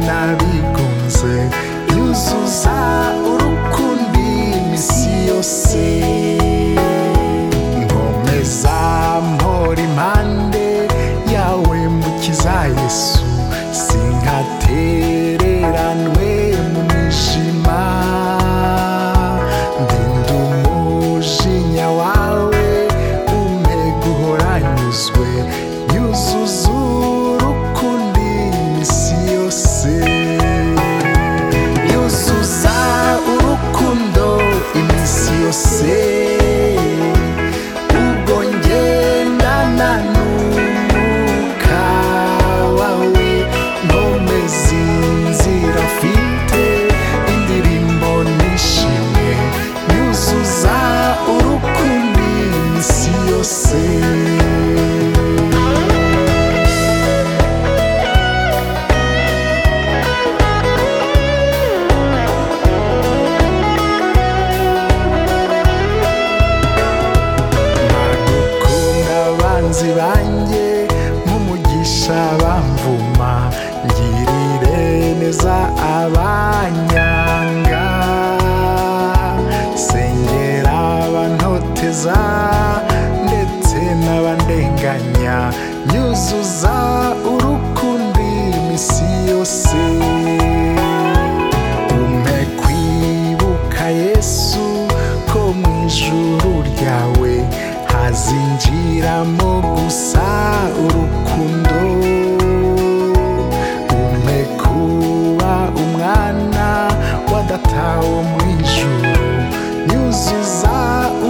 n'abigunze yuzuza urukundi iminsi yose nkomeza mpora impande yawe mukiza yesu sinkatereranwe mu mwijima ndinda umujinya wawe umpe guhora nyuzwe yuzuza urukundi iminsi yose yuzuza urukundo iminsi yose ubwo ngendana n'umwuka wawe nkomeza inzira mfite indirimbo nishimye yuzuza urukundi iminsi yose gukunda abanzi banjye nk'umugisha bamvuma ngirire neza abanyanga sengera abantoteza ndetse n'abandenganya nyuzuza urukundi iminsi yose umpe kwibuka yesu ko mu ijuru ryawe hazinjiramo gusa urukundo umpe kuba umwana wa data wo mu ijuru nyuzuza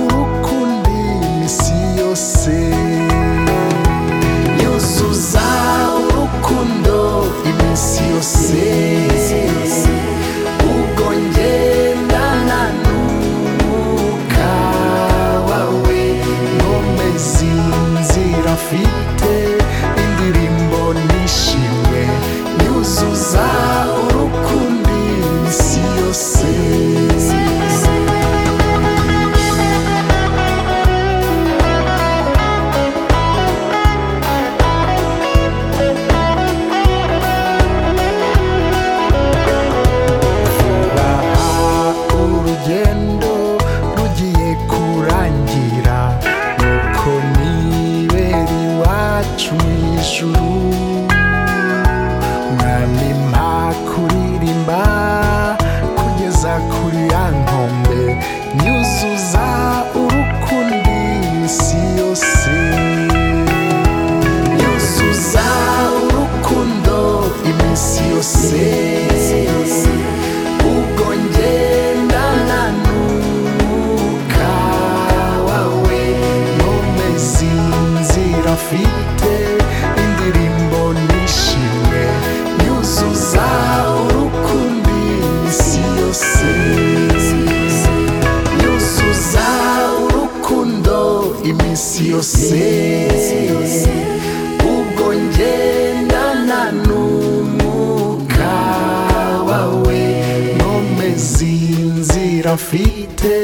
urukundi iminsi yose nyuzuza urukundo iminsi yose ubwo ngendana n'umwuka wawe nkomeza inzira mfite indirimbo nishimwe nyuzuza urukundi iminsi yose baha urugendo rugiye kurangira nuko nibera iwacu mu ijuru mwami mpa kuririmba kugeza kuri ya nkombe nyuzuza urukundi isi yose nyuzuza urukundo iminsi yose ubwo ngendana n'umwuka wawe nkomeza inzira mfite indirimbo nishimwe nyuzuza urukundi isi yose nyuzuza urukundo iminsi yose ubwo ngendana n'umwuka wawe nkomeza inzira mfite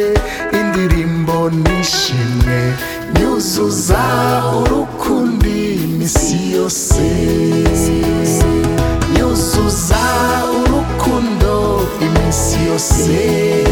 indirimbo nishimwe nyuzuza urukundi iminsi yose nyuzuza urukundo iminsi yose